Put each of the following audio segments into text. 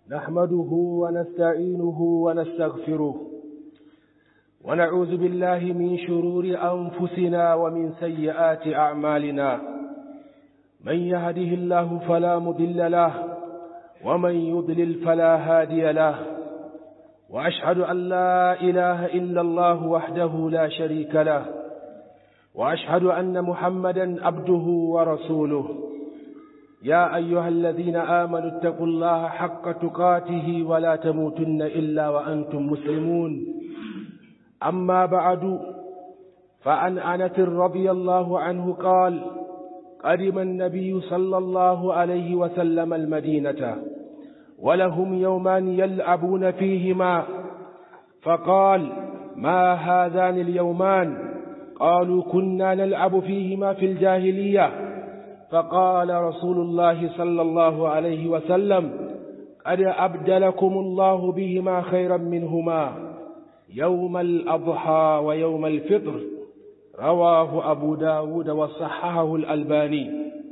نحمده ونستعينه ونستغفره ونعوذ بالله من شرور أنفسنا ومن سيئات أعمالنا من يهده الله فلا مضل له ومن يضلل فلا هادي له وأشهد أن لا إله إلا الله وحده لا شريك له وأشهد أن محمدا عبده ورسوله يا أيها الذين آمنوا اتقوا الله حق تقاته ولا تموتن إلا وأنتم مسلمون أما بعد فعن أنس رضي الله عنه قال قدم النبي صلى الله عليه وسلم المدينة ولهم يومان يلعبون فيهما فقال ما هذان اليومان قالوا كنا نلعب فيهما في الجاهلية فقال رسول الله صلى الله عليه وسلم قد أبدلكم الله بهما خيرا منهما يوم الأضحى ويوم الفطر رواه أبو داود وصححه الألباني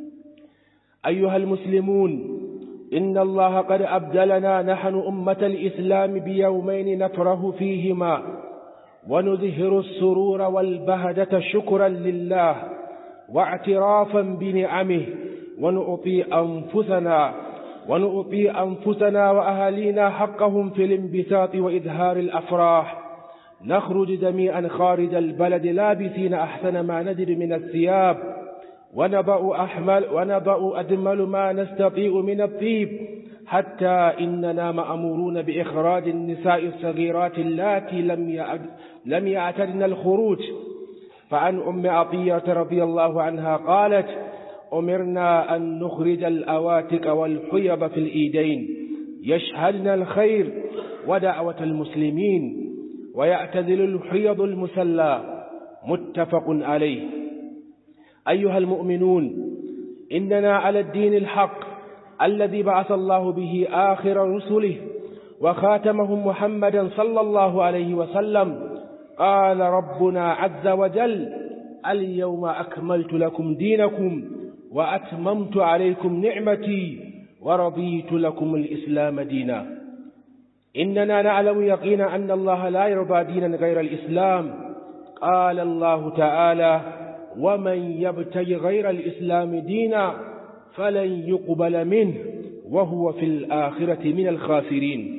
أيها المسلمون إن الله قد أبدلنا نحن أمة الإسلام بيومين نفره فيهما ونظهر السرور والبهجة شكرا لله واعترافا بنعمه ونعطي أنفسنا ونعطي أنفسنا وأهالينا حقهم في الانبساط وإظهار الأفراح نخرج جميعا خارج البلد لابسين أحسن ما نجد من الثياب ونبأ, أحمل ونبأ أجمل ما نستطيع من الطيب حتى إننا مأمورون بإخراج النساء الصغيرات اللاتي لم لم يعتدن الخروج فعن أم عطية رضي الله عنها قالت أمرنا أن نخرج الأواتك والحيض في الإيدين يشهدن الخير ودعوة المسلمين ويعتزل الحيض المسلى متفق عليه أيها المؤمنون إننا على الدين الحق الذي بعث الله به آخر رسله وخاتمهم محمدا صلى الله عليه وسلم قال ربنا عز وجل اليوم أكملت لكم دينكم وأتممت عليكم نعمتي ورضيت لكم الإسلام دينا إننا نعلم يقينا أن الله لا يرضى دينا غير الإسلام قال الله تعالى ومن يبتغ غير الإسلام دينا فلن يقبل منه وهو في الآخرة من الخاسرين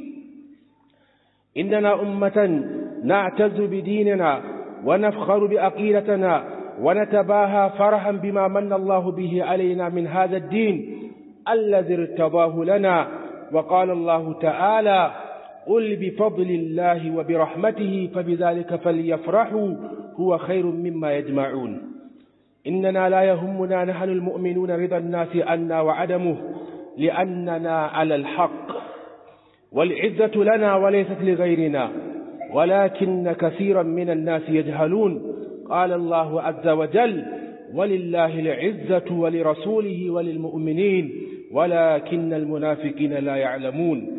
إننا أمة نعتز بديننا ونفخر بأقيلتنا ونتباهى فرحا بما من الله به علينا من هذا الدين الذي ارتضاه لنا وقال الله تعالى قل بفضل الله وبرحمته فبذلك فليفرحوا هو خير مما يجمعون إننا لا يهمنا نحن المؤمنون رضا الناس عنا وعدمه لأننا على الحق والعزة لنا وليست لغيرنا ولكن كثيرا من الناس يجهلون قال الله عز وجل ولله العزة ولرسوله وللمؤمنين ولكن المنافقين لا يعلمون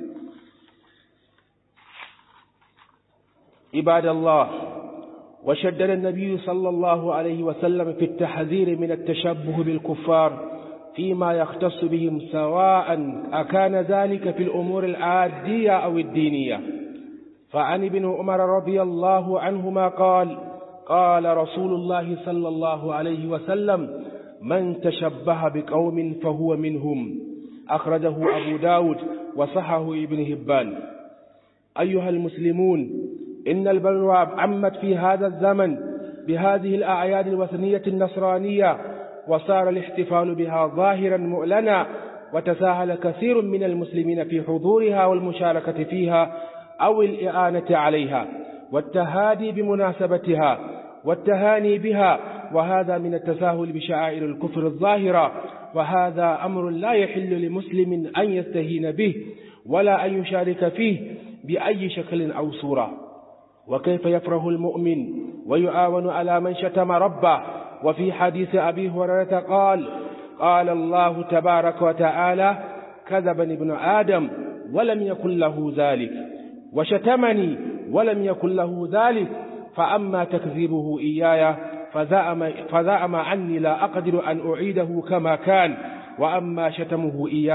عباد الله وشدد النبي صلى الله عليه وسلم في التحذير من التشبه بالكفار فيما يختص بهم سواء أكان ذلك في الأمور العادية أو الدينية فعن ابن عمر رضي الله عنهما قال قال رسول الله صلى الله عليه وسلم من تشبه بقوم فهو منهم أخرجه أبو داود وصحه ابن هبان أيها المسلمون إن البلوى عمت في هذا الزمن بهذه الأعياد الوثنية النصرانية وصار الاحتفال بها ظاهرا مؤلنا وتساهل كثير من المسلمين في حضورها والمشاركة فيها أو الإعانة عليها والتهادي بمناسبتها والتهاني بها وهذا من التساهل بشعائر الكفر الظاهرة وهذا أمر لا يحل لمسلم أن يستهين به ولا أن يشارك فيه بأي شكل أو صورة وكيف يفرح المؤمن ويعاون على من شتم ربه وفي حديث أبي هريرة قال قال الله تبارك وتعالى كذبني ابن آدم ولم يكن له ذلك وشتمني ولم يكن له ذلك فأما تكذيبه إياي فزعم, فزعم عني لا أقدر أن أعيده كما كان وأما شتمه إياي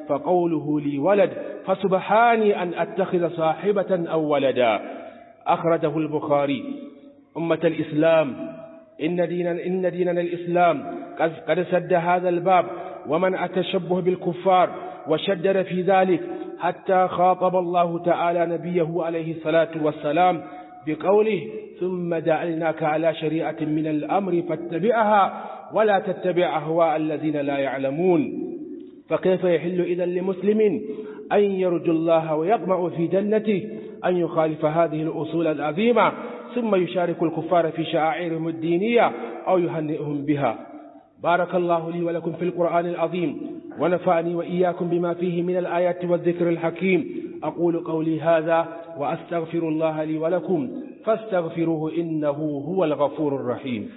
فقوله لي ولد فسبحاني أن أتخذ صاحبة أو ولدا أخرجه البخاري أمة الإسلام إن ديننا, إن ديننا الإسلام قد سد هذا الباب ومن التشبه بالكفار وشدد في ذلك حتى خاطب الله تعالى نبيه عليه الصلاة والسلام بقوله ثم جعلناك على شريعة من الأمر فاتبعها ولا تتبع أهواء الذين لا يعلمون فكيف يحل إذا لمسلم أن يرجو الله ويطمع في جنته أن يخالف هذه الأصول العظيمة ثم يشارك الكفار في شعائرهم الدينية أو يهنئهم بها بارك الله لي ولكم في القرآن العظيم ونفعني وإياكم بما فيه من الآيات والذكر الحكيم أقول قولي هذا وأستغفر الله لي ولكم فاستغفروه إنه هو الغفور الرحيم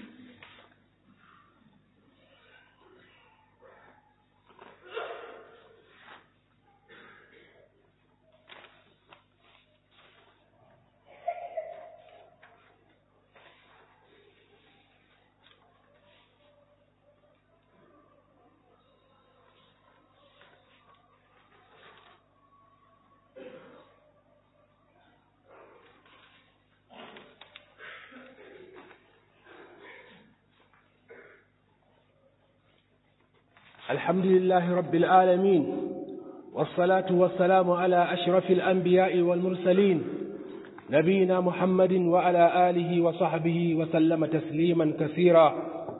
الحمد لله رب العالمين والصلاة والسلام على أشرف الأنبياء والمرسلين نبينا محمد وعلى آله وصحبه وسلم تسليما كثيرا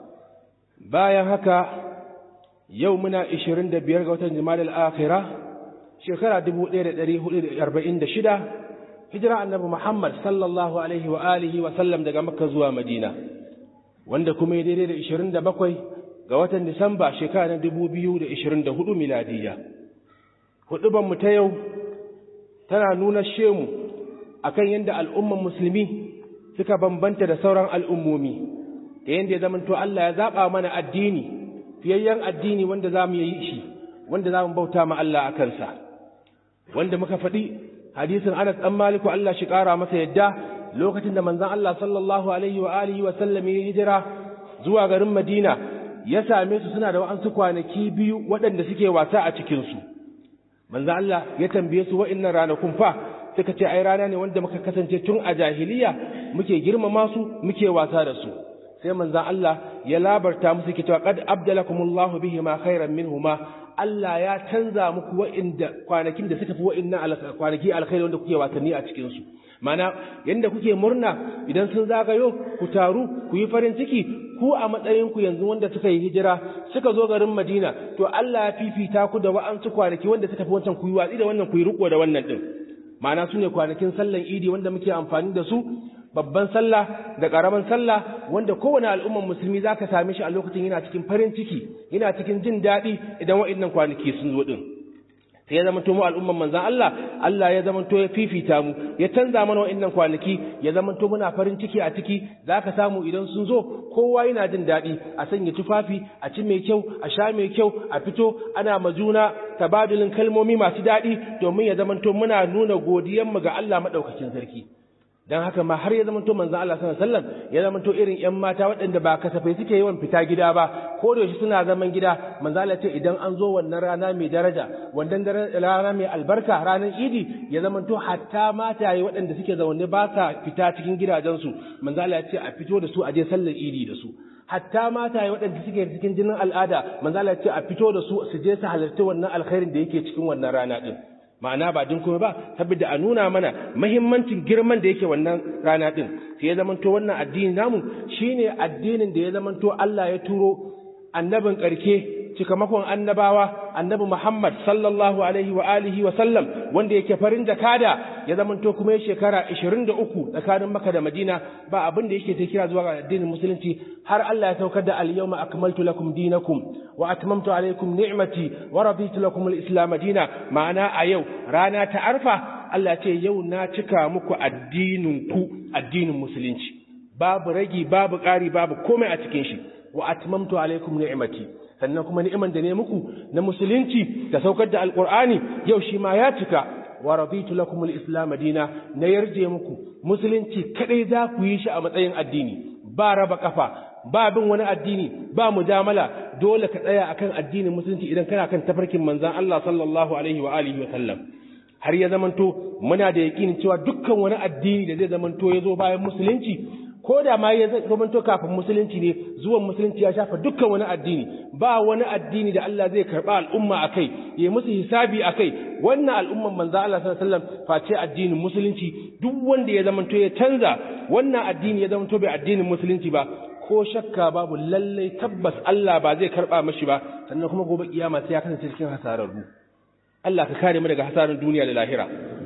بايا هكا يومنا إشرين دبير غوتن جمال الآخرة شكرا دبو دير دريه أربعين دشدة هجرة النبي محمد صلى الله عليه وآله وسلم دقا مكة زوا مدينة وندكم يدير إشرين دبقوي ga watan Disamba shekara na 2024 miladiya. Hudubanmu ta yau tana nuna shemu akan yadda al'umman musulmi suka bambanta da sauran al'ummomi, da yadda ya zamanto Allah ya zaɓa mana addini, fiyayyen addini wanda za mu yi shi, wanda za mu bauta ma Allah a kansa. Wanda muka faɗi hadisin Anas ɗan Maliku Allah shi ƙara masa yadda lokacin da manzon Allah sallallahu alaihi wa alihi wa sallam ya hijira zuwa garin Madina ya same su suna da wa'ansu kwanaki biyu waɗanda suke wasa a cikinsu. Manzo Allah ya tambaye su wa'innan ranakun fa suka ce ai rana ne wanda muka kasance tun a jahiliya muke girmama su muke wasa da su. Sai manzo Allah ya labarta musu ke cewa qad abdalakumullahu bihima khairan minhuma Allah ya canza muku wa'inda kwanakin da suka fi wa'innan kwanaki alkhairi wanda kuke wasanni a cikin su. Mana yanda kuke murna idan sun zagayo ku taru ku yi farin ciki ku a matsayinku yanzu wanda suka yi hijira suka zo garin Madina to Allah ya fifita ku da wa'ansu kwanaki wanda suka fi wancan ku yi watsi da wannan ku yi riko da wannan din ma'ana su ne kwanakin sallan idi wanda muke amfani da su babban sallah da ƙaramin sallah wanda kowane al'umman musulmi za ka same shi a lokacin yana cikin farin ciki yana cikin jin daɗi idan wa'innan kwanaki sun zo ɗin sai ya zama mu al'umman manzan Allah Allah ya zama ya fifita mu ya canza mana wa'annan kwanaki ya zama muna farin ciki a ciki zaka samu idan sun zo kowa yana jin daɗi a sanya tufafi a ci mai kyau a sha mai kyau a fito ana majuna tabadulin kalmomi masu daɗi domin ya zama muna nuna godiyanmu ga Allah maɗaukakin sarki dan haka ma har ya zama to manzo Allah sallallahu alaihi wasallam ya zama to irin ƴan mata waɗanda ba kasafai suke yawan fita gida ba ko da yaushe suna zaman gida manzo Allah ce idan an zo wannan rana mai daraja wannan rana mai albarka ranar Idi ya zama to hatta mataye waɗanda suke zaune ba sa fita cikin gidajensu manzo Allah ya ce a fito da su a je sallar Idi da su hatta mataye waɗanda suke cikin jinin al'ada manzo Allah ya ce a fito da su su je su halarci wannan alkhairin da yake cikin wannan rana din ma'ana ba din kuma ba saboda a nuna mana mahimmancin girman da yake wannan rana din sai ya zamanto wannan addini namu shine addinin da ya zamanto Allah ya turo annabin karke cikamakon annabawa annabi Muhammad sallallahu alaihi wa alihi wa sallam wanda yake farin jakada ya zamanto kuma ya shekara 23 tsakanin Makka da Madina ba abin da yake ta kira zuwa ga addinin musulunci har Allah ya saukar da al-yawma akmaltu lakum dinakum wa atmamtu alaykum ni'mati wa raditu lakum al-islam dina ma'ana a yau rana ta arfa Allah ce yau na cika muku addinin ku addinin musulunci babu ragi babu ƙari babu komai a cikin shi wa atmamtu alaykum ni'mati sannan kuma ni'iman da ne muku na musulunci da saukar da alqur'ani yau shi ma ya cika wa raditu lakum al-islam dina na yarje muku musulunci kadai za ku yi shi a matsayin addini ba raba kafa ba bin wani addini ba mujamala dole ka tsaya akan addinin musulunci idan kana kan tafarkin manzan Allah sallallahu alaihi wa alihi wa sallam har ya zamanto muna da yakinin cewa dukkan wani addini da zai zamanto ya zo bayan musulunci ko da ma ya zamanto kafin musulunci ne zuwan musulunci ya shafa dukkan wani addini ba wani addini da Allah zai karba al'umma akai ya musu hisabi akai wannan al'umman manzo Allah sallallahu alaihi wasallam face addinin musulunci duk wanda ya zamanto ya canza wannan addini ya zamanto bai addinin musulunci ba ko shakka babu lallai tabbas Allah ba zai karba mashi ba sannan kuma gobe kiyama sai ya kasance cikin hasararru Allah ka kare mu daga hasarin duniya da lahira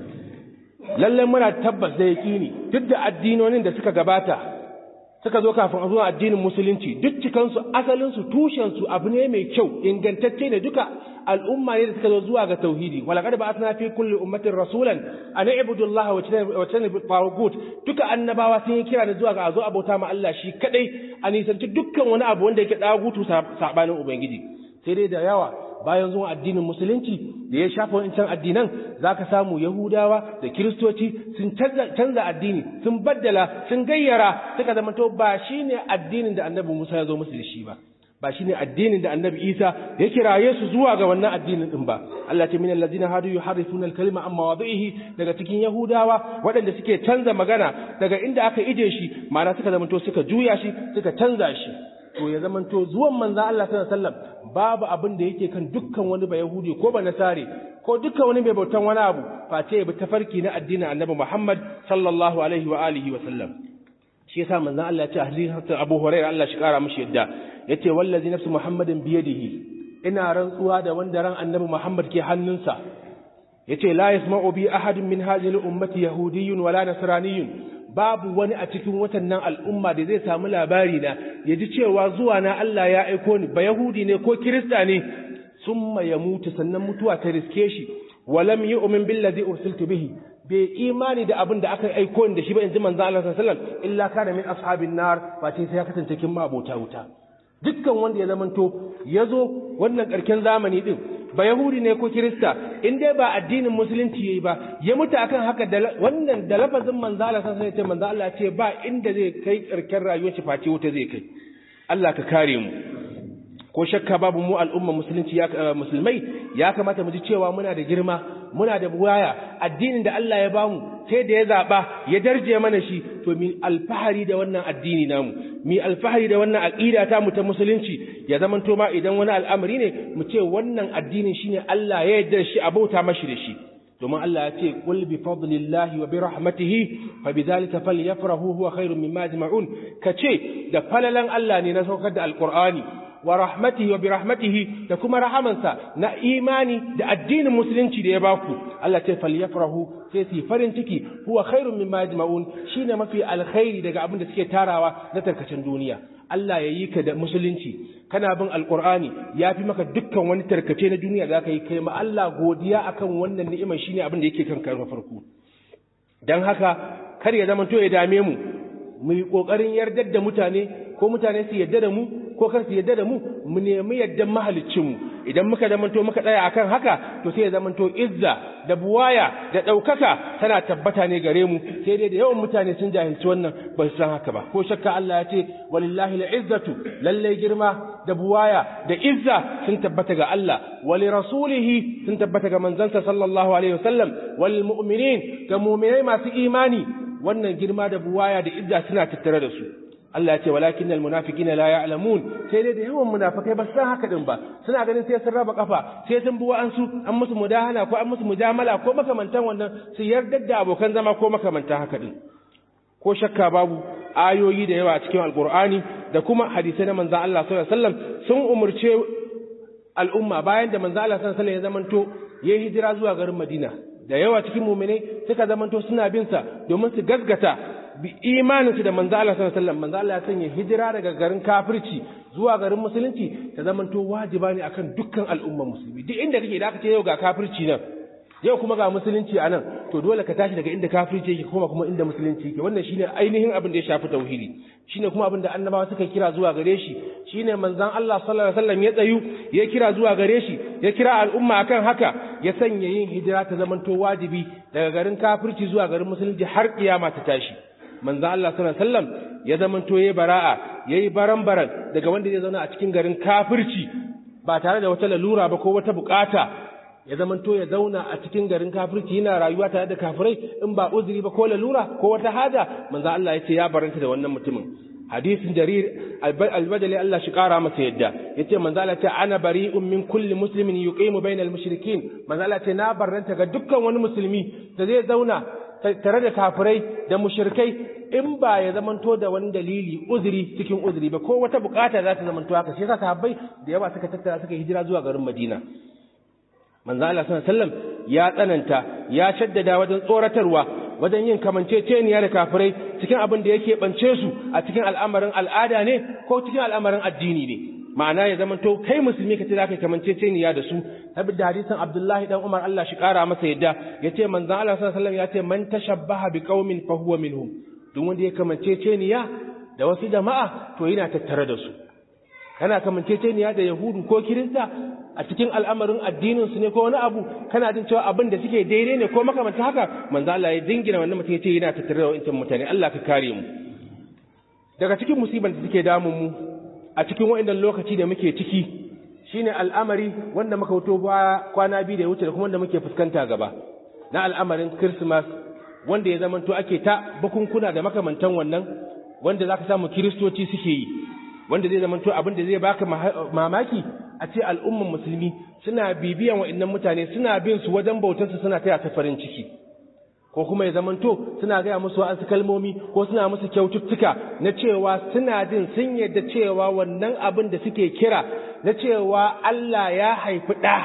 lallai muna tabbas da yaƙini duk da addinonin da suka gabata suka zo kafin a zuwa addinin musulunci duk cikansu asalinsu tushensu abu ne mai kyau ingantacce ne duka al'umma ne da suka zo zuwa ga tauhidi walaqad ba'athna fi kulli ummatin rasulan an i'budu allaha wa tajtanibu tawagut duka annabawa sun yi kira da zuwa ga a zo abota ma Allah shi kadai a nisanci dukkan wani abu wanda yake dagutu sabanin ubangiji sai dai da yawa bayan zuwa addinin musulunci da ya shafa wancan addinan za ka samu yahudawa da kiristoci sun canza addini sun baddala sun gayyara suka zama to ba shi ne addinin da annabi musa ya zo musu da shi ba ba shi ne addinin da annabi isa ya kiraye su zuwa ga wannan addinin din ba Allah ce minal ladina hadu yuharrifuna al-kalima amma wadhihi daga cikin yahudawa waɗanda suke canza magana daga inda aka ije shi ma'ana suka zama to suka juya shi suka canza shi to ya zamanto zuwan manzo Allah sallallahu alaihi wasallam babu abin da yake kan dukkan wani ba yahudi ko ba nasare ko dukkan wani mai bautan wani abu face ya bi tafarki na addinin annabi Muhammad sallallahu alaihi wa alihi wa sallam shi yasa manzo Allah ya ce hadisin Abu Hurairah Allah shi kara mishi yadda yace wallazi nafsu Muhammadin biyadihi ina rantsuwa da wanda ran annabi Muhammad ke hannunsa yace la yasma'u bi ahadin min hadhihi al-ummati yahudiyyun wala nasraniyyun babu wani a cikin watannan al'umma da zai samu labari na ya ji cewa zuwa na Allah ya aiko ni ba Yahudi ne ko Kirista ne summa ya mutu sannan mutuwa ta riske shi walam yu'min billazi ursiltu bihi bai imani da abin da aka aiko ni da shi ba inji manzo Allah sallallahu alaihi wasallam illa kana min ashabin nar ba sai ya kasance kin mabota wuta dukkan wanda ya zamanto ya zo wannan karken zamani din ba Yahudi ne ko Kirista in dai ba addinin musulunci yayi ba ya mutu akan haka da wannan da lafazin manzo Allah sai ce manzo Allah ce ba inda zai kai karken rayuwar shi face wuta zai kai Allah ka kare mu ko shakka babu mu al'umma musulunci ya musulmai ya kamata mu ji cewa muna da girma muna da buwaya addinin da Allah ya bamu sai da ya zaba ya darje mana shi to mi alfahari da wannan addini namu mi alfahari da wannan aqida ta mu ta musulunci ya zaman to ma idan wani al'amari ne mu ce wannan addinin shine Allah ya yarda shi abauta mashi da shi domin Allah ya ce qul bi fadlillahi wa bi rahmatihi fa bidhalika falyafrahu huwa khairun mimma yajma'un kace da falalan Allah ne na saukar da alqur'ani wa rahmatihi wa bi rahmatihi da kuma rahamansa na imani da addinin musulunci da ya baku Allah ce falyafrahu sai su farin ciki huwa khairun mimma yajma'un shine mafi alkhairi daga abin da suke tarawa na tarkacin duniya Allah ya yi ka da musulunci kana bin alqur'ani ya fi maka dukkan wani tarkace na duniya da ka yi kai ma Allah godiya akan wannan ni'imar shine abin da yake kan na farko dan haka kar ya zama to ya dame mu mu yi kokarin yardar da mutane ko mutane su yarda da mu ko kar su yadda da mu mu nemi yaddan mahaliccin mu idan muka zamanto muka tsaya akan haka to sai ya zamanto izza da buwaya da ɗaukaka tana tabbata ne gare mu sai dai da yawan mutane sun jahilci wannan ba su san haka ba ko shakka Allah ya ce walillahi al'izzatu lalle girma da buwaya da izza sun tabbata ga Allah wali rasulihi sun tabbata ga manzansa sallallahu alaihi wasallam wal mu'minin ga mu'minai masu imani wannan girma da buwaya da izza suna tattare da su Allah ya ce walakin almunafiqina la ya'lamun sai dai da yawan munafikai ba san haka din ba suna ganin sai sun raba kafa sai sun bi wa'ansu an musu mudahana ko an musu mujamala ko makamantan wannan su yarda da abokan zama ko makamantan haka din ko shakka babu ayoyi da yawa a cikin alqur'ani da kuma hadisai na manzon Allah sallallahu alaihi wasallam sun umurce al'umma bayan da manzon Allah sallallahu alaihi wasallam ya zamanto yayi hijira zuwa garin Madina da yawa cikin mu'minai suka zamanto suna bin sa domin su gaskata bi imaninsu da manzo Allah sallallahu alaihi wasallam manzo Allah ya sanya hijira daga garin kafirci zuwa garin musulunci ta zamanto wajiba ne akan dukkan al'umma musulmi duk inda kake da aka ce yau ga kafirci nan yau kuma ga musulunci a nan to dole ka tashi daga inda kafirci yake kuma kuma inda musulunci yake wannan shine ainihin abin da ya shafi tauhidi shine kuma abin da annabawa suka kira zuwa gare shi shine manzon Allah sallallahu alaihi wasallam ya tsayu ya kira zuwa gare shi ya kira al'umma akan haka ya sanya yin hijira ta zamanto wajibi daga garin kafirci zuwa garin musulunci har kiyama ta tashi manzo Allah sallallahu alaihi wasallam ya zamanto yayi bara'a yayi baran-baran daga wanda zai zauna a cikin garin kafirci ba tare da wata lalura ba ko wata bukata ya zamanto ya zauna a cikin garin kafirci yana rayuwa tare da kafirai in ba uzuri ba ko lalura ko wata haja manzo Allah ya ce ya baranta da wannan mutumin hadisin jarir albadali Allah shi kara masa yadda yace manzo Allah ce ana bari'un min kulli muslimin yuqimu bainal mushrikin manzo Allah ce na barranta ga dukkan wani musulmi da zai zauna tare da kafirai da mushrikai in ba ya zamanto da wani dalili uzuri cikin uzuri ba ko wata bukata za ta zamanto haka shi yasa sahabbai da yawa suka tattara suka hijira zuwa garin Madina manzo Allah sallallahu alaihi wasallam ya tsananta ya shaddada wajen tsoratarwa wajen yin kamanceceniya da kafirai cikin abin da yake bance su a cikin al'amarin al'ada ne ko cikin al'amarin addini ne ma'ana ya zama to kai musulmi ka ce za ka kamanceceniya da su saboda hadisin Abdullahi dan Umar Allah shi kara masa yadda yace manzon Allah sallallahu alaihi wasallam yace man tashabbaha biqaumin fa huwa minhum duk wanda ya kamanceceniya da wasu jama'a to yana tattare da su kana kamanceceniya da yahudu ko kirista a cikin al'amarin addinin su ne ko wani abu kana jin cewa abin da suke daidai ne ko makamanta haka manzo Allah ya dingina wannan mutum yace yana tattare da wancan mutane Allah ka kare mu daga cikin musibar da suke damun mu a cikin wa'annan lokaci da muke ciki shine al'amari wanda muka wuto ba kwana biyu da ya wuce da kuma wanda muke fuskanta gaba na al'amarin Christmas wanda ya zamanto ake ta bukunkuna da makamantan wannan wanda zaka samu kiristoci suke yi wanda zai zamanto abin da zai baka mamaki a ce al'umman musulmi suna bibiyan wa'annan mutane suna bin su wajen bautarsu suna taya ta farin ciki ko kuma ya zamanto suna gaya musu wa'ansu kalmomi ko suna musu kyaututtuka na cewa suna jin sun yadda cewa wannan abin da suke kira na cewa Allah ya haifi ɗa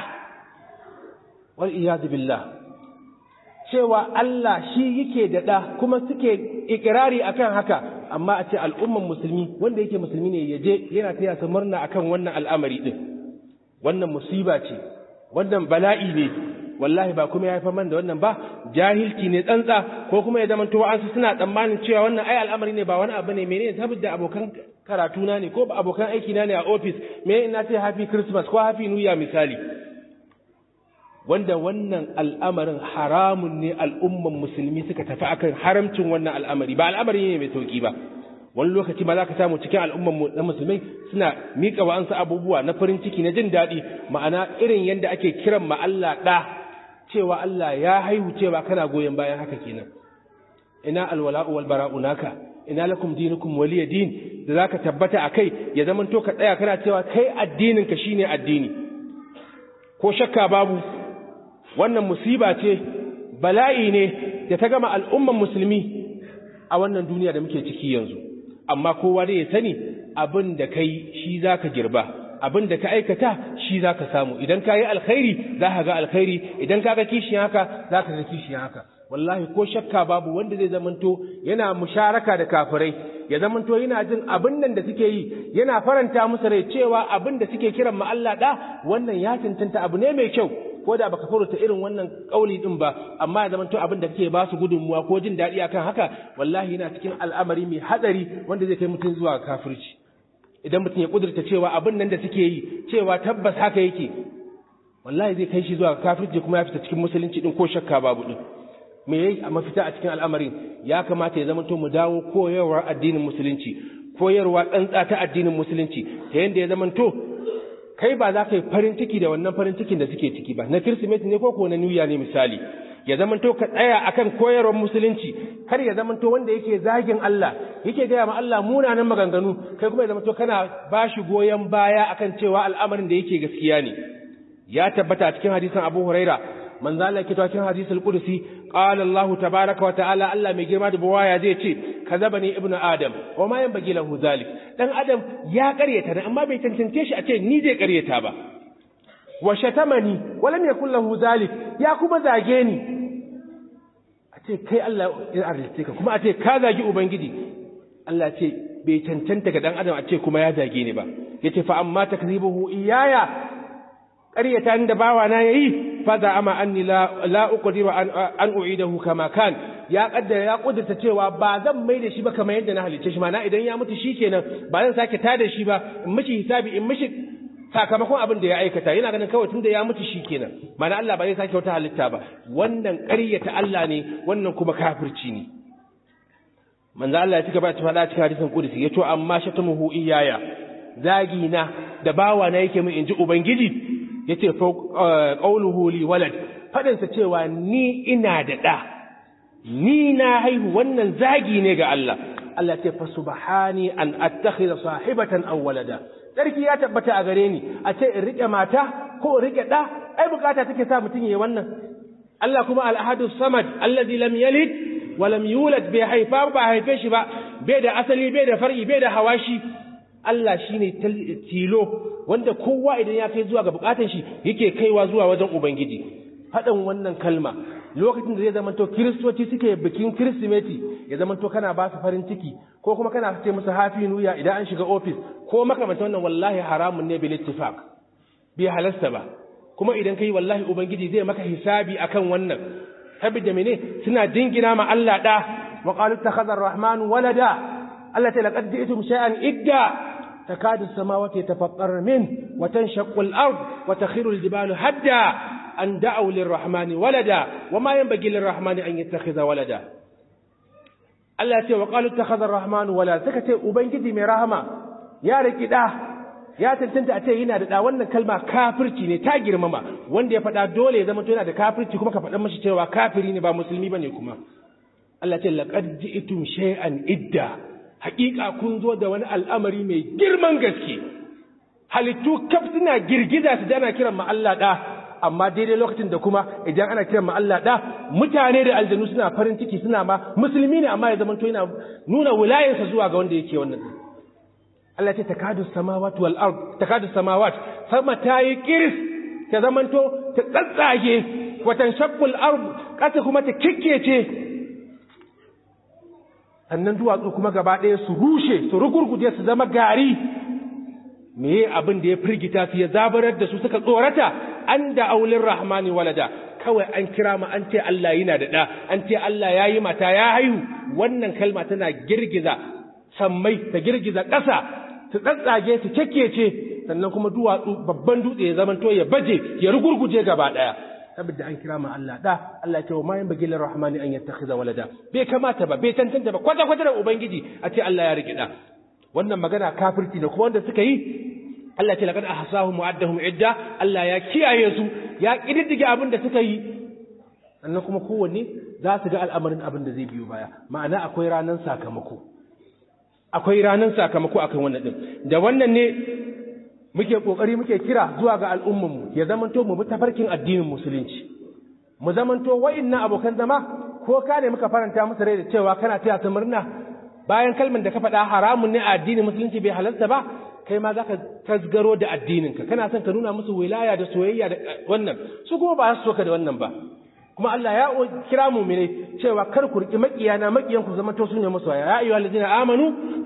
wal iyadu billah cewa Allah shi yake da ɗa kuma suke ikirari akan haka amma a ce al'umman musulmi wanda yake musulmi ne ya je yana taya su murna akan wannan al'amari din wannan musiba ce wannan bala'i ne wallahi ba kuma ya haifar man da wannan ba jahilci ne tsantsa ko kuma ya zama to an suna tsammanin cewa wannan ai al'amari ne ba wani abu ne menene saboda abokan karatu na ne ko ba abokan aiki na ne a office me ina ce happy christmas ko happy new year misali wanda wannan al'amarin haramun ne al'umman musulmi suka tafi akan haramcin wannan al'amari ba al'amari ne mai sauki ba wani lokaci ma za ka samu cikin al'umman na musulmai suna miƙa wa'ansu abubuwa na farin ciki na jin daɗi ma'ana irin yadda ake kiran ma Allah ɗa cewa Allah ya haihu cewa kana goyon bayan haka kenan ina alwala'u wal bara'u naka ina lakum dinukum waliya din da zaka tabbata akai ya zaman to ka tsaya kana cewa kai addinin ka shine addini ko shakka babu wannan musiba ce bala'i ne da ta gama al'umman musulmi a wannan duniya da muke ciki yanzu amma kowa dai ya sani abin da kai shi zaka girba abin da ka aikata shi zaka samu idan ka yi alkhairi za ka ga alkhairi idan ka ga kishiyan haka za ka ga kishiyan haka wallahi ko shakka babu wanda zai zamanto yana musharaka da kafirai ya zamanto yana jin abin nan da suke yi yana faranta musu rai cewa abin da suke kiran ma Allah da wannan ya tantanta abu ne mai kyau ko da baka furta irin wannan kauli din ba amma ya zamanto abin da kake ba su gudunmuwa ko jin daɗi akan haka wallahi yana cikin al'amari mai hadari wanda zai kai mutum zuwa kafirci idan mutum ya kudurta cewa abin nan da suke yi cewa tabbas haka yake wallahi zai kai shi zuwa kafirci kuma ya fita cikin musulunci din ko shakka babu din me yayi a mafita a cikin al'amarin ya kamata ya zamanto mu dawo koyarwar addinin musulunci koyarwa tsantsa ta addinin musulunci ta yanda ya zamanto kai ba za ka yi farin ciki da wannan farin cikin da suke ciki ba na kirsimeti ne ko ko na new year ne misali ya zamanto ka tsaya akan koyarwar musulunci kar ya zamanto wanda yake zagin Allah yake gaya ma Allah munanan maganganu kai kuma ya zamanto kana bashi goyon baya akan cewa al'amarin da yake gaskiya ne ya tabbata a cikin hadisin Abu Huraira manzo Allah yake cikin hadisul qudsi qala Allah tabaaraka wa ta'ala Allah mai girma da buwaya zai ce kazabani ibnu adam wa ma yanbaghi lahu zalik dan adam ya karyata ne amma bai tantance shi a ce ni zai karyata ba wa shatamani wa lam yakul lahu zalik ya kuma zage ni a ce kai Allah ya arzice ka kuma a ce ka zagi ubangiji Allah ce bai cancanta ga dan adam a ce kuma ya zage ni ba yace fa amma takzibuhu iyaya ƙaryata da bawa na yayi fa za ama anni la la uqdiru an an u'idahu kama kan ya kaddara ya kudurta cewa ba zan mai da shi ba kamar yadda na halicce shi mana idan ya mutu shikenan ba zan sake tada shi ba in mishi hisabi in mishi sakamakon abin da ya aikata yana ganin kawai tunda ya mutu shikenan mana Allah ba zai sake wata halitta ba wannan ƙaryata Allah ne wannan kuma kafirci ne manzo Allah ya cika ba ta faɗa cikin hadisin qudsi yace amma shatamuhu iyaya zagi na da bawa na yake min inji ubangiji yace fa qawluhu li walad fadin sa cewa ni ina da da ni na haihu wannan zagi ne ga Allah Allah ce fa subhani an attakhidha sahibatan aw walada sarki ya tabbata a gare ni a ce in rike mata ko in rike da ai bukata take sa mutun yayi wannan Allah kuma al-ahadu samad allazi lam yalid wa lam yulad bai haifa ba haife shi ba bai da asali bai da far'i bai da hawashi Allah shine tilo wanda kowa idan ya kai zuwa ga bukatun shi yake kaiwa zuwa wajen ubangiji faɗin wannan kalma lokacin da zai zamanto kiristoci suke bikin kirsimeti ya zamanto kana ba su farin ciki ko kuma kana ce musu hafi nuya idan an shiga ofis ko makamanta wannan wallahi haramun ne bil ittifaq bai halasta ba kuma idan kai wallahi ubangiji zai maka hisabi akan wannan saboda mene suna jingina ma Allah da wa qalu takhadha ar-rahmanu walada Allah ta laqad ji'tum shay'an idda takadu as-samawati yatafattarna min wa tanshaqqu al-ard wa takhiru al-jibalu hadda an da'u lir-rahmani walada wa ma yanbaghi lir-rahmani an yattakhidha walada Allah ya ce wa qalu takhadha ar-rahmanu walada saka ce ubangiji mai rahama ya riki da ya tantanta a ce yana da da wannan kalma kafirci ne ta girmama wanda ya faɗa dole ya zama to yana da kafirci kuma ka faɗa mashi cewa kafiri ne ba musulmi bane kuma Allah ce laqad ji'tum shay'an idda haƙiƙa kun zo da wani al'amari mai girman gaske halittu kaf suna girgiza su dana kiran ma Allah da amma daidai lokacin da kuma idan ana kiran ma Allah da mutane da aljanu suna farin ciki suna ma musulmi ne amma ya zama to yana nuna wilayarsa zuwa ga wanda yake wannan Allah ce takadu samawat wal ard takadu samawat sama ta yi kiris ta zamanto ta tsatsage watan shaqqul ard kasa kuma ta kikkece sannan duwatsu kuma gaba ɗaya su rushe su rugurguje su zama gari meye abin da ya firgita su ya zabarar da su suka tsorata an da aulin rahmani walada kawai an kira ma an ce Allah yana da ɗa an ce Allah ya yi mata ya haihu wannan kalma tana girgiza sammai ta girgiza ƙasa su tsatsage su kyakkece sannan kuma duwatsu babban dutse ya zamanto ya baje ya rugurguje gaba daya saboda an kira ma Allah da Allah ce wa ma yanbaghi lir rahmani an yattakhidha walada bai kamata ba bai tantance ba kwata kwata da ubangiji a ce Allah ya rike da wannan magana kafirci ne kuma wanda suka yi Allah ce laqad ahsahum mu'addahum idda Allah ya kiyaye su ya kididdige abin da suka yi sannan kuma kowanne za su ga al'amarin abin da zai biyo baya ma'ana akwai ranar sakamako akwai ranar sakamako akan wannan din da wannan ne muke kokari muke kira zuwa ga al'ummanmu ya zamanto mu bi tafarkin addinin musulunci mu zamanto wa'innan abokan zama ko ka ne muka faranta musu rai da cewa kana taya su murna bayan kalmar da ka faɗa haramun ne a addinin musulunci bai halarta ba kai ma zaka tasgaro da addininka kana son ka nuna musu wilaya da soyayya da wannan su kuma ba su so ka da wannan ba kuma Allah ya kira mu ne cewa kar ku riki makiyana makiyan ku zama to sunne musu ya ayyuha allazina amanu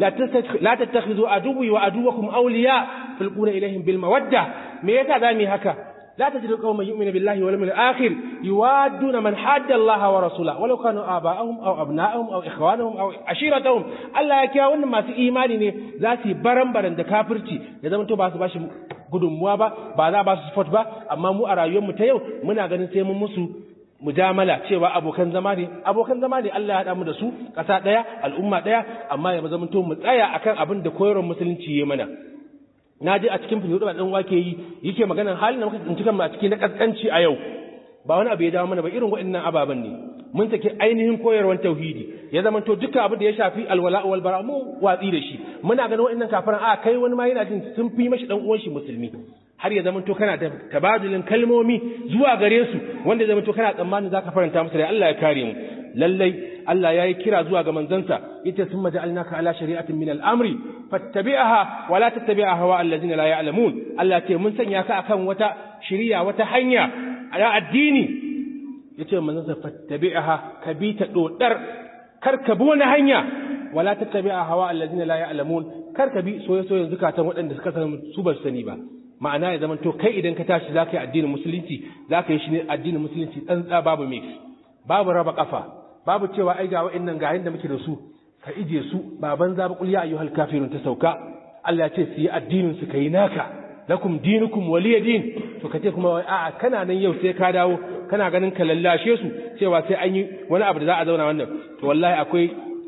la tattakhidhu aduwwi wa aduwwakum awliya tulquna ilaihim bil mawadda me yasa zamu yi haka la tajidu qauman yu'minu billahi wal yawmil akhir yuwadduna man hadda Allah wa rasulahu walau kanu aba'ahum aw abna'ahum aw ikhwanahum aw ashiratahum Allah ya kira wannan masu imani ne za su yi baran-baran da kafirci ya zama to ba su bashi gudunmuwa ba ba za ba su support ba amma mu a rayuwar mu ta yau muna ganin sai mun musu mujamala cewa abokan zama ne abokan zama ne Allah ya haɗa mu da su ƙasa ɗaya al'umma ɗaya amma ya zama to mu tsaya akan abin da koyarwar musulunci ya mana na je a cikin fili ɗan wake yi yake maganar halin da muka tsinci kanmu a cikin na ƙasƙanci a yau ba wani abu ya dawo mana ba irin waɗannan ababen ne mun saki ainihin koyarwar tauhidi ya zama to duka abin da ya shafi alwala wal bara mu watsi da shi muna ganin waɗannan kafiran a kai wani ma yana jin sun fi mashi dan uwan shi musulmi har ya zama to kana da tabadulin kalmomi zuwa gare su wanda zama to kana tsammanin zaka faranta musu da Allah ya kare mu lallai Allah ya yi kira zuwa ga manzansa yace summa ja'alnaka ala shari'atin min al-amri fattabi'aha wa la tattabi'a hawa allazina la ya'lamun Allah ce mun sanya ka akan wata shari'a wata hanya a addini yace manzansa fattabi'aha ka bi ta dodar kar ka bi wani hanya wala tattabi'a hawa allazina la ya'lamun kar ka bi soyayyen zukatan waɗanda suka san su ba sani ba ma'ana ya zama to kai idan ka tashi zaka yi addinin musulunci zaka yi shi ne addinin musulunci tsantsa babu mix babu raba kafa babu cewa ai ga wa'annan ga da muke da su ka ije su baban za ba kulya ayyuhal kafirun ta sauka Allah ya ce su yi addinin su kai naka lakum dinukum waliya din to kace kuma a'a kana nan yau sai ka dawo kana ganin ka lallashe su cewa sai an yi wani abu da za a zauna wannan to wallahi akwai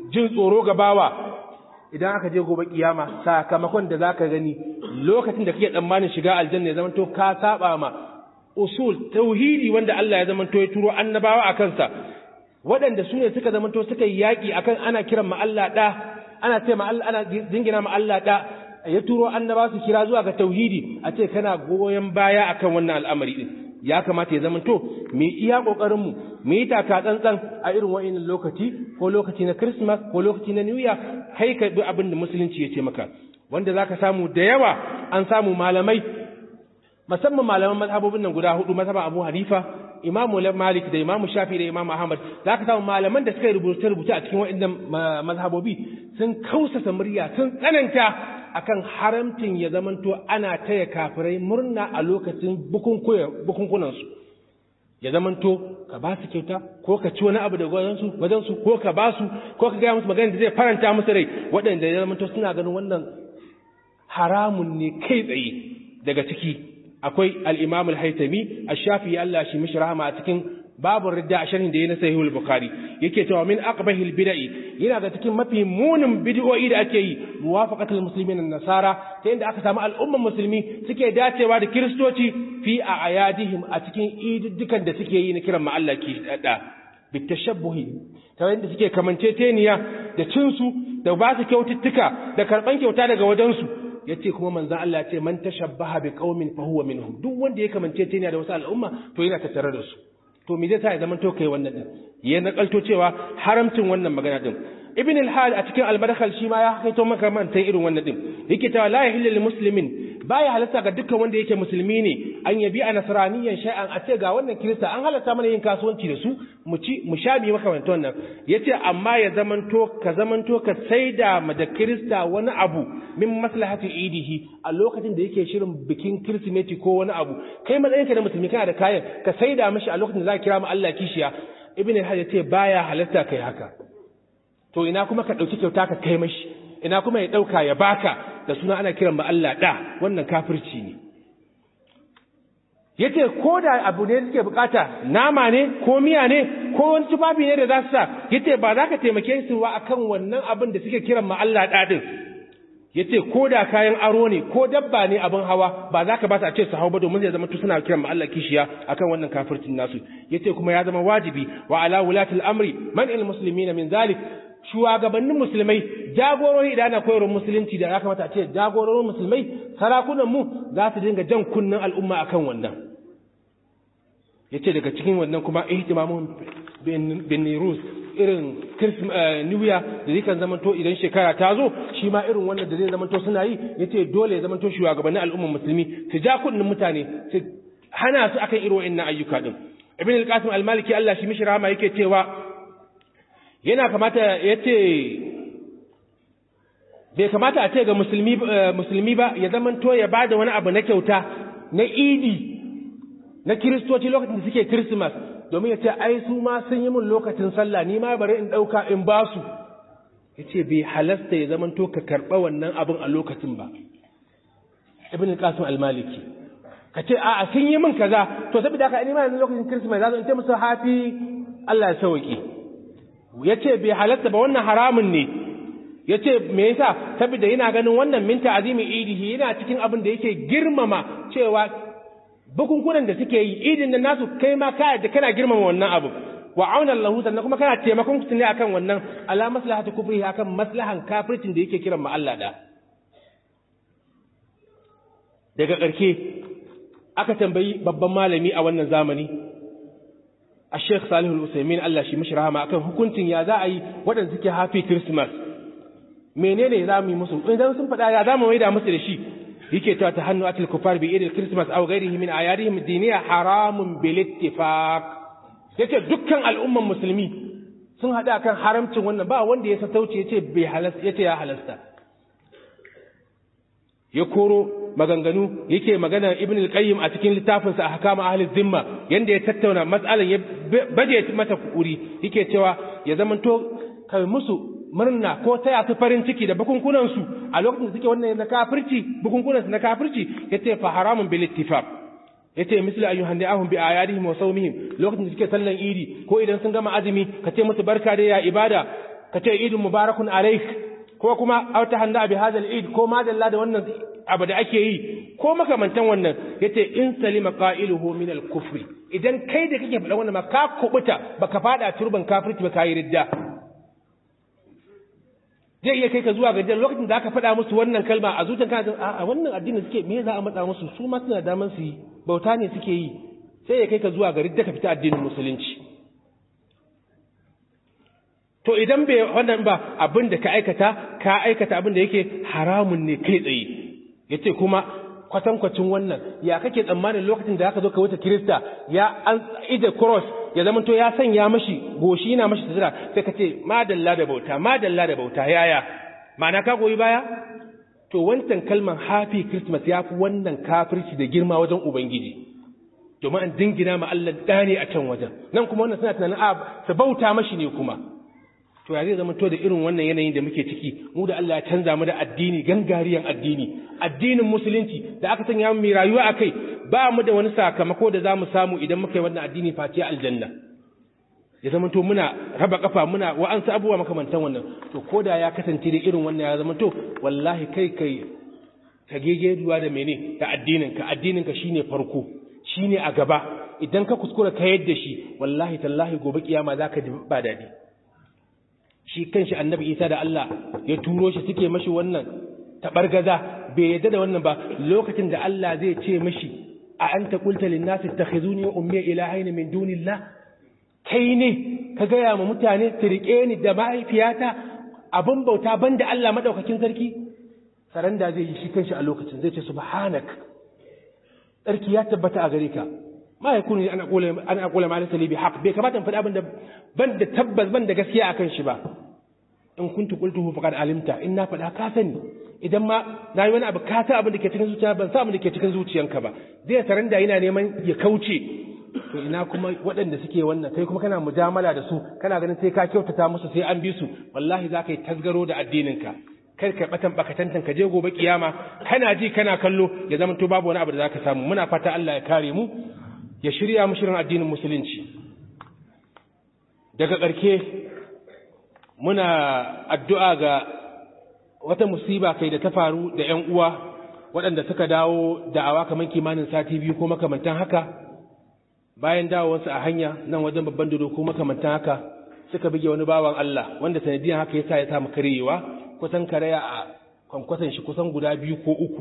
jin tsoro ga bawa idan aka je gobe kiyama sakamakon da zaka gani lokacin da kake tsammanin shiga aljanna ya zama to ka saba ma usul tauhidi wanda Allah ya zama to ya turo annabawa a kansa waɗanda su ne suka zama to suka yi yaƙi akan ana kiran ma Allah ɗa ana ce ma Allah ana jingina ma Allah ɗa ya turo annaba su kira zuwa ga tauhidi a ce kana goyon baya akan wannan al'amari din ya kamata ya zama to mu iya kokarin mu mu yi taka tsantsan a irin wa'annan lokaci ko lokaci na Christmas ko lokaci na New Year kai ka bi abin da musulunci ya ce maka wanda zaka samu da yawa an samu malamai musamman malaman mazhabobin nan guda hudu mazhaban Abu Hanifa Imam Malik da Imam Shafi da Imam Ahmad zaka samu malaman da suka rubuta rubuta a cikin wa'annan mazhabobi sun kausasa murya sun tsananta akan haramcin ya zamanto ana taya kafirai murna a lokacin bukunkunansu ya zamanto ka ba su kyauta ko ka ci wani abu da wajensu ko ka ba su ko ka gaya musu magana da zai faranta musu rai waɗanda ya zamanto suna ganin wannan haramun ne kai tsaye daga ciki akwai al-imam al-haytami ash-shafi Allah shi mishi rahama a cikin babu ridda a sharhin da ya na sahihul bukhari yake cewa min aqbahil bid'i yana ga cikin mafi munin bid'o'i da ake yi muwafaqatul muslimin nasara ta inda aka samu al'umman musulmi suke dacewa da kiristoci fi a ayadihim a cikin ididdukan da suke yi na kiran ma Allah ki da bitashabbuhi ta yadda suke kamanceceniya da cinsu da ba su kyaututtuka da karban kyauta daga wajensu yace kuma manzon Allah ce man tashabbaha bi qaumin fa huwa minhum duk wanda ya kamanceceniya da wasu al'umma to yana tattare da su to me zai sa ya zama to kai wannan din ya nakalto cewa haramcin wannan magana din ibn al-hal a cikin al-madkhal shi ma ya kaito maka man tai irin wannan din yake cewa la yahillu lil muslimin baya halatta ga dukkan wanda yake musulmi ne an yabi a nasraniyan shay'an a ce ga wannan kirista an halatta mana yin kasuwanci da su mu ci mu sha mi maka wannan wannan yace amma ya zamanto ka zamanto ka saida ma da kirista wani abu min maslahati idihi a lokacin da yake shirin bikin kirsimeti ko wani abu kai matsayinka da musulmi kana da kayan ka saida mishi a lokacin da za ka kira mu Allah kishiya ibn al-hajj yace baya halatta kai haka to ina kuma ka ɗauki kyauta ka kai mashi ina kuma ya ɗauka ya baka da suna ana kiran ba Allah ɗa wannan kafirci ne yace ko da abu ne suke bukata nama ne ko miya ne ko wani tufafi ne da za su sa yace ba za ka taimake su ba akan wannan abin da suke kiran ma Allah ɗa din yace ko da kayan aro ne ko dabba ne abin hawa ba za ka ba su a ce su hau ba domin zai zama tu suna kiran ma Allah kishiya akan wannan kafircin nasu yace kuma ya zama wajibi wa ala wulatil amri man il muslimina min zalik shugabannin musulmai jagorori idan ana koyarwar musulunci da ya kamata a ce jagororin musulmai sarakunan mu za su dinga jan kunnen al'umma akan wannan yace daga cikin wannan kuma ihtimamun bin nirus irin new year da zai kan zamanto idan shekara ta zo shi ma irin wannan da zai zamanto suna yi yace dole ya zamanto shugabannin al'umman musulmi su ja kunnen mutane su hana su akan irin wa'annan ayyuka din ibn al-qasim al-maliki Allah shi mishi rahama yake cewa yana kamata ya ce bai kamata a ce ga musulmi ba ya zaman to ya ba da wani abu na kyauta na idi na kiristoci lokacin da suke kirsimas domin ya ce ai su ma sun yi min lokacin sallah ni ma bari in ɗauka in ba su ya ce bai halasta ya zaman to ka karɓa wannan abin a lokacin ba ibn qasim al-maliki ka ce a'a sun yi min kaza to saboda haka ni ma yanzu lokacin kirsimas za in ce musu hafi Allah ya sauki ya ce bai halatta ba wannan haramun ne ya ce me yasa saboda yana ganin wannan minta azimi idihi yana cikin abin da yake girmama cewa bukunkunan da suke yi idin da nasu kai ma ka da kana girmama wannan abu wa auna lahu sannan kuma kana taimakon su ne akan wannan ala maslahatu kufrihi akan maslahan kafircin da yake kiran ma Allah da daga ƙarshe aka tambayi babban malami a wannan zamani a sheikh salihu al-usaimin Allah shi mishi rahama akan hukuncin ya za a yi waɗanda suke hafi christmas menene za mu yi musu idan sun faɗa ya za mu maida musu da shi yake cewa ta hannu atil kufar bi idil christmas aw ghairihi min ayadihim diniya haramun bil ittifaq yace dukkan al'umman musulmi sun hada kan haramcin wannan ba wanda ya satauce yace bai halasta yace ya halasta ya koro maganganu yake magana ibn al-qayyim a cikin littafinsa a hakama ahli zimma yanda ya tattauna matsalan ya baje mata kuri yake cewa ya zamanto kai musu murna ko taya su farin ciki da bukunkunan su a lokacin da suke wannan na kafirci bukunkunan su na kafirci yace fa haramun bil ittifaq yace misli ayyuhan da'ahum bi ayadihim wa sawmihim lokacin da suke sallan idi ko idan sun gama azumi ka ce musu barka da ya ibada ka ce idin mubarakun alaik ko kuma auta handa bi hadal id ko madalla da wannan abu da ake yi ko makamantan wannan yace in salima qailuhu min al kufri idan kai da kake faɗa wannan ma ka kubuta baka fada turban kafirci ba kai ridda zai iya kai ka zuwa ga lokacin da aka faɗa musu wannan kalma a zuciyar kana a wannan addinin suke me za a matsa musu su ma suna daman su yi bauta ne suke yi sai ya kai ka zuwa ga ridda ka fita addinin musulunci to idan bai wannan ba abin da ka aikata ka aikata abin da yake haramun ne kai tsaye yace kuma kwatankwacin wannan ya kake tsammanin lokacin da aka zo ka wuce kirista ya an ida cross ya zama to ya sanya mashi goshi yana mashi tsira sai ka ce madalla da bauta madalla da bauta yaya ma'ana ka goyi baya to wancan kalman happy christmas ya fi wannan kafirci da girma wajen ubangiji domin an dingina ma Allah ɗane a can wajen nan kuma wannan suna tunanin a su bauta mashi ne kuma to ya zai zama to da irin wannan yanayin da muke ciki mu da Allah ya canza mu da addini gangariyan addini addinin musulunci da aka sanya mu mai rayuwa akai ba mu da wani sakamako da zamu samu idan muka yi wannan addini face aljanna ya zama to muna raba kafa muna wa'ansu abubuwa makamantan wannan to koda ya kasance da irin wannan ya zama to wallahi kai kai ka gegeduwa da mene da addinin ka addinin ka shine farko shine a gaba idan ka kuskura ka yadda shi wallahi tallahi gobe kiyama zaka ji ba dadi shi kanshi annabi isa da Allah ya turo shi suke mashi wannan tabargaza bai yadda da wannan ba lokacin da Allah zai ce mashi a anta qulta lin nasi ittakhizuni wa ummi ilahaini min dunillah kai ne ka gaya ma mutane su rike ni da mahaifiyata abin bauta banda Allah madaukakin sarki saranda zai yi shi kanshi a lokacin zai ce subhanak sarki ya tabbata a gare ka ma ya kuni ana kula ana kula ma laysa li bihaq bai kamata in faɗi abin da ban da tabbas ban da gaskiya akan shi ba in kuntu qultuhu faqad alimta in na faɗa ka sani idan ma na yi wani abu ka san abin da ke cikin zuciya ban san abin da ke cikin zuciyanka ba zai saranda yana neman ya kauce to ina kuma waɗanda suke wannan kai kuma kana mujamala da su kana ganin sai ka kyautata musu sai an bi su wallahi za ka yi tasgaro da addininka kar ka batan bakatantan ka je gobe kiyama kana ji kana kallo ya zama to babu wani abu da zaka samu muna fata Allah ya kare mu ya shirya mu shirin addinin musulunci daga ƙarke muna addu'a ga wata musiba kai da ta faru da ‘yan uwa waɗanda suka dawo da'awa kamar kimanin sati biyu ko makamantan haka bayan dawowarsu a hanya nan wajen babban dodo ko makamantan haka suka bige wani bawan Allah wanda sanadiyan haka yasa ya samu karyewa kusan karaya a kwankwasan shi kusan guda biyu ko uku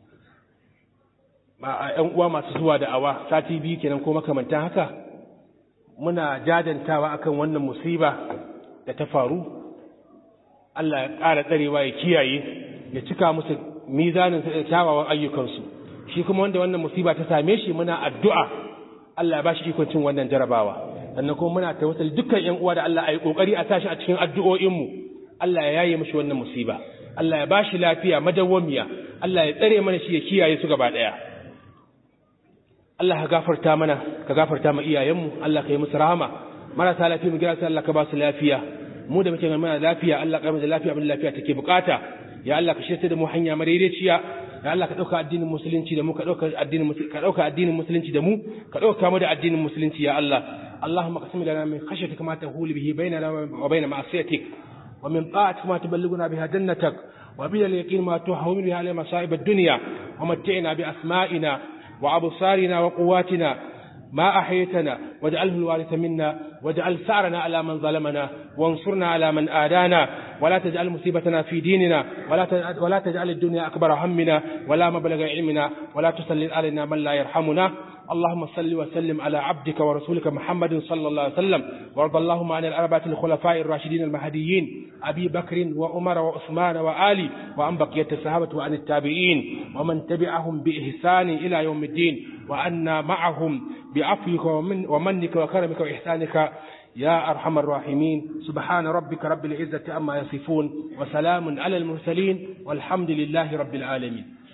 a ‘yan uwa masu zuwa da'awa sati biyu kenan ko makamantan haka muna jadantawa akan wannan musiba da ta faru Allah ya ƙara tsarewa ya kiyaye ya cika musu mizanin kyawawan ayyukansu shi kuma wanda wannan musiba ta same shi muna addu'a Allah ya ba shi ikon cin wannan jarabawa sannan kuma muna tawassali dukkan ƴan uwa da Allah ya yi kokari a tashi a cikin addu'o'inmu Allah ya yaye mishi wannan musiba Allah ya ba shi lafiya madawwamiya Allah ya tsare mana shi ya kiyaye su gaba ɗaya Allah ka gafarta mana ka gafarta ma iyayenmu Allah ka yi musu rahama marasa lafiya mu gira Allah ka ba su lafiya mu da muke mana lafiya Allah ka da lafiya abin lafiya take bukata ya Allah ka shirya da mu hanya madaidaiciya ya Allah ka dauka addinin musulunci da mu ka dauka addinin ka dauka addinin musulunci da mu ka dauka mu da addinin musulunci ya Allah اللهم اقسم لنا من خشيتك ما تهول به بيننا وبين معصيتك ومن طاعتك ما تبلغنا بها جنتك ومن اليقين ما تهون به على مصائب الدنيا ومتعنا بأسمائنا وأبصارنا وقواتنا ما أحيتنا واجعله الوارث منا واجعل ثأرنا على من ظلمنا وانصرنا على من آدانا ولا تجعل مصيبتنا في ديننا ولا تجعل, ولا تجعل الدنيا أكبر همنا ولا مبلغ علمنا ولا تسلل علينا من لا يرحمنا اللهم صل وسلم على عبدك ورسولك محمد صلى الله عليه وسلم وارض اللهم عن الأربعة الخلفاء الراشدين المهديين أبي بكر وعمر وعثمان وآلي وعن بقية الصحابة وعن التابعين ومن تبعهم بإحسان إلى يوم الدين وأنا معهم بعفوك ومن ومنك وكرمك وإحسانك يا أرحم الراحمين سبحان ربك رب العزة أما يصفون وسلام على المرسلين والحمد لله رب العالمين